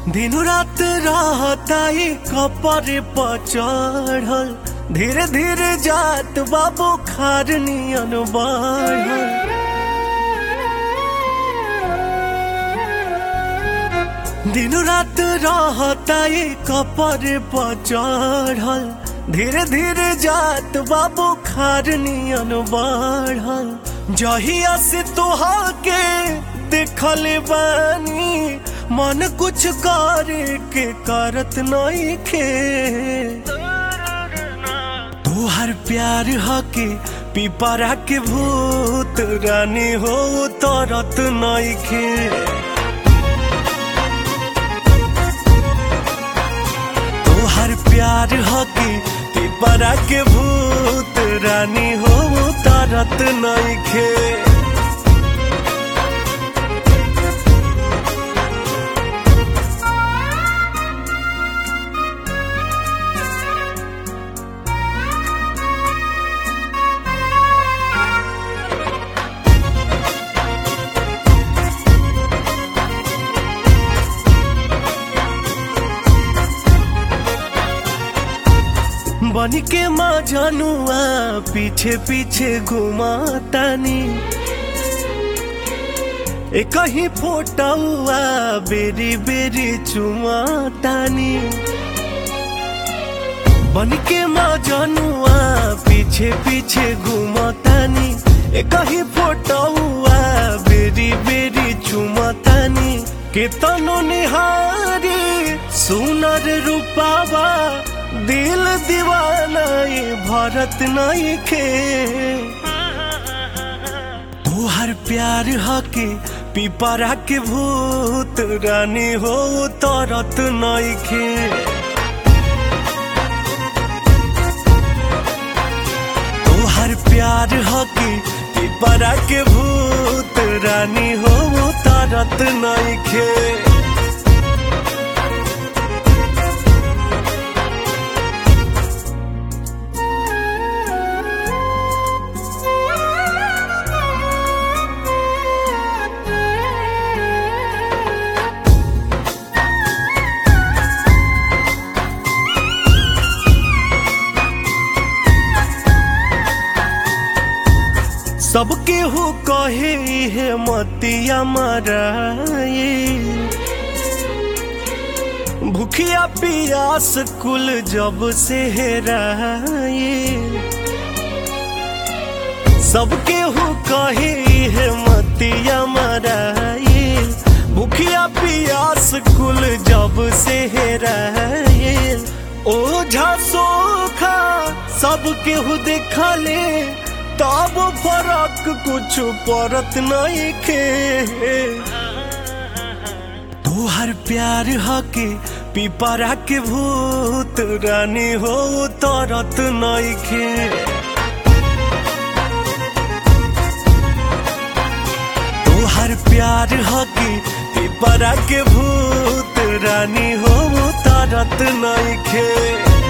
दिन रात रहताई कपर पर चढ़ल धीरे धीरे जात बाबू खार नियन बढ़ल दिन रात रहताई कपर पर चढ़ल धीरे धीरे जात बाबू खार नियन बढ़ल जहिया से तोहा के देखल बानी मन कुछ करे के करत नहीं खे तोहर प्यार हके पिपरा के भूत रानी हो तरत नहीं खे तोहर प्यार हके पिपरा के भूत रानी हो तरत नहीं खे बन के माँ जनुआ पीछे पीछे घुमातानी एक ही फोटुआ बेरी बेरी चुमातानी बन के माँ जनुआ पीछे पीछे घुमातानी एक ही फोटुआ बेरी बेरी चुमातानी केतनो निहारी सुनर रूपावा दिल दीवाना ये भरत नहीं खे तोहर प्यार हके पिपरा के भूत रानी हो तरत नहीं खे तोहर प्यार हके पिपरा के भूत रानी हो तरत नहीं खे सबके हो कहे है मतिया मराए भूखिया पियास कुल जब से हेराए सबके हो कहे है मतिया मराए भूखिया पियास कुल जब से हेराए ओझा सोखा सबके हो देखले तब फरक कुछ परत नहीं खे तोहर प्यार हके पिपरा के भूत रानी हो तरत नहीं खे तोहर प्यार हके पिपरा के भूत रानी हो तरत नहीं खे